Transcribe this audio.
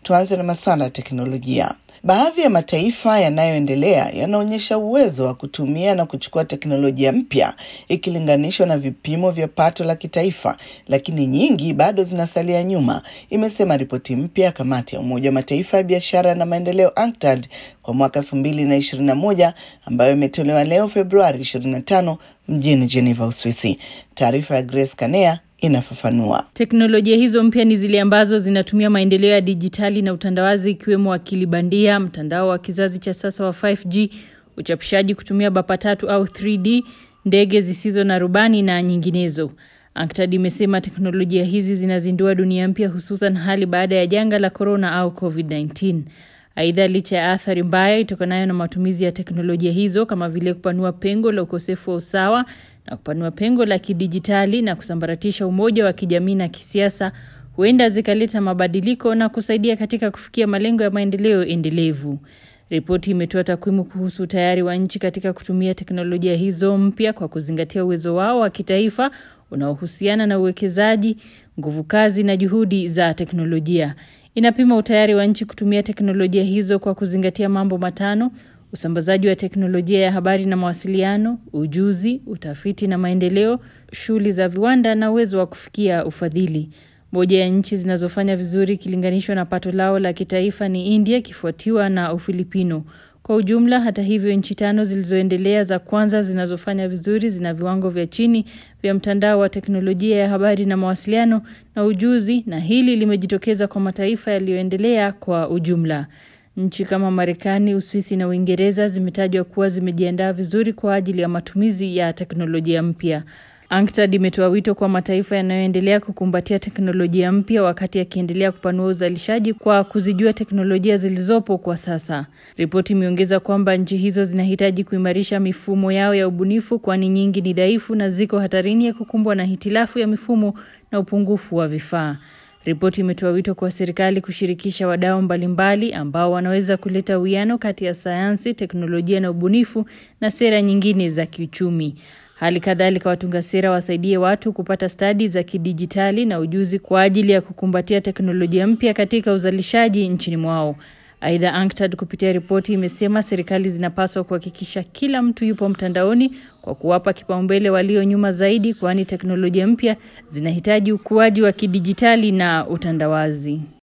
Tuanze na masuala ya teknolojia. Baadhi ya mataifa yanayoendelea yanaonyesha uwezo wa kutumia na kuchukua teknolojia mpya ikilinganishwa na vipimo vya pato la kitaifa, lakini nyingi bado zinasalia nyuma, imesema ripoti mpya ya kamati ya Umoja wa Mataifa ya biashara na maendeleo UNCTAD kwa mwaka elfu mbili na ishirini na moja ambayo imetolewa leo Februari ishirini na tano mjini Geneva, Uswisi. Taarifa ya Grace Kanea inafafanua. Teknolojia hizo mpya ni zile ambazo zinatumia maendeleo ya dijitali na utandawazi ikiwemo akili bandia, mtandao wa kizazi cha sasa wa 5G, uchapishaji kutumia bapa tatu au 3D, ndege zisizo na rubani na nyinginezo. UNCTAD imesema teknolojia hizi zinazindua dunia mpya hususan hali baada ya janga la corona au COVID-19. Aidha, licha ya athari mbaya itokanayo na matumizi ya teknolojia hizo kama vile kupanua pengo la ukosefu wa usawa na kupanua pengo la kidijitali na kusambaratisha umoja wa kijamii na kisiasa, huenda zikaleta mabadiliko na kusaidia katika kufikia malengo ya maendeleo endelevu. Ripoti imetoa takwimu kuhusu utayari wa nchi katika kutumia teknolojia hizo mpya kwa kuzingatia uwezo wao wa kitaifa unaohusiana na uwekezaji, nguvu kazi na juhudi za teknolojia. Inapima utayari wa nchi kutumia teknolojia hizo kwa kuzingatia mambo matano: usambazaji wa teknolojia ya habari na mawasiliano, ujuzi, utafiti na maendeleo, shughuli za viwanda na uwezo wa kufikia ufadhili. Moja ya nchi zinazofanya vizuri ikilinganishwa na pato lao la kitaifa ni India ikifuatiwa na Ufilipino. Kwa ujumla, hata hivyo, nchi tano zilizoendelea za kwanza zinazofanya vizuri zina viwango vya chini vya mtandao wa teknolojia ya habari na mawasiliano na ujuzi, na hili limejitokeza kwa mataifa yaliyoendelea kwa ujumla. Nchi kama Marekani, Uswisi na Uingereza zimetajwa kuwa zimejiandaa vizuri kwa ajili ya matumizi ya teknolojia mpya. UNCTAD imetoa wito kwa mataifa yanayoendelea kukumbatia teknolojia mpya wakati yakiendelea kupanua uzalishaji kwa kuzijua teknolojia zilizopo kwa sasa. Ripoti imeongeza kwamba nchi hizo zinahitaji kuimarisha mifumo yao ya ubunifu, kwani nyingi ni dhaifu na ziko hatarini ya kukumbwa na hitilafu ya mifumo na upungufu wa vifaa. Ripoti imetoa wito kwa serikali kushirikisha wadau mbalimbali ambao wanaweza kuleta uwiano kati ya sayansi, teknolojia na ubunifu na sera nyingine za kiuchumi. Hali kadhalika watunga sera wasaidie watu kupata stadi za kidijitali na ujuzi kwa ajili ya kukumbatia teknolojia mpya katika uzalishaji nchini mwao. Aidha, UNCTAD kupitia ripoti imesema serikali zinapaswa kuhakikisha kila mtu yupo mtandaoni kwa kuwapa kipaumbele walio nyuma zaidi, kwani teknolojia mpya zinahitaji ukuaji wa kidijitali na utandawazi.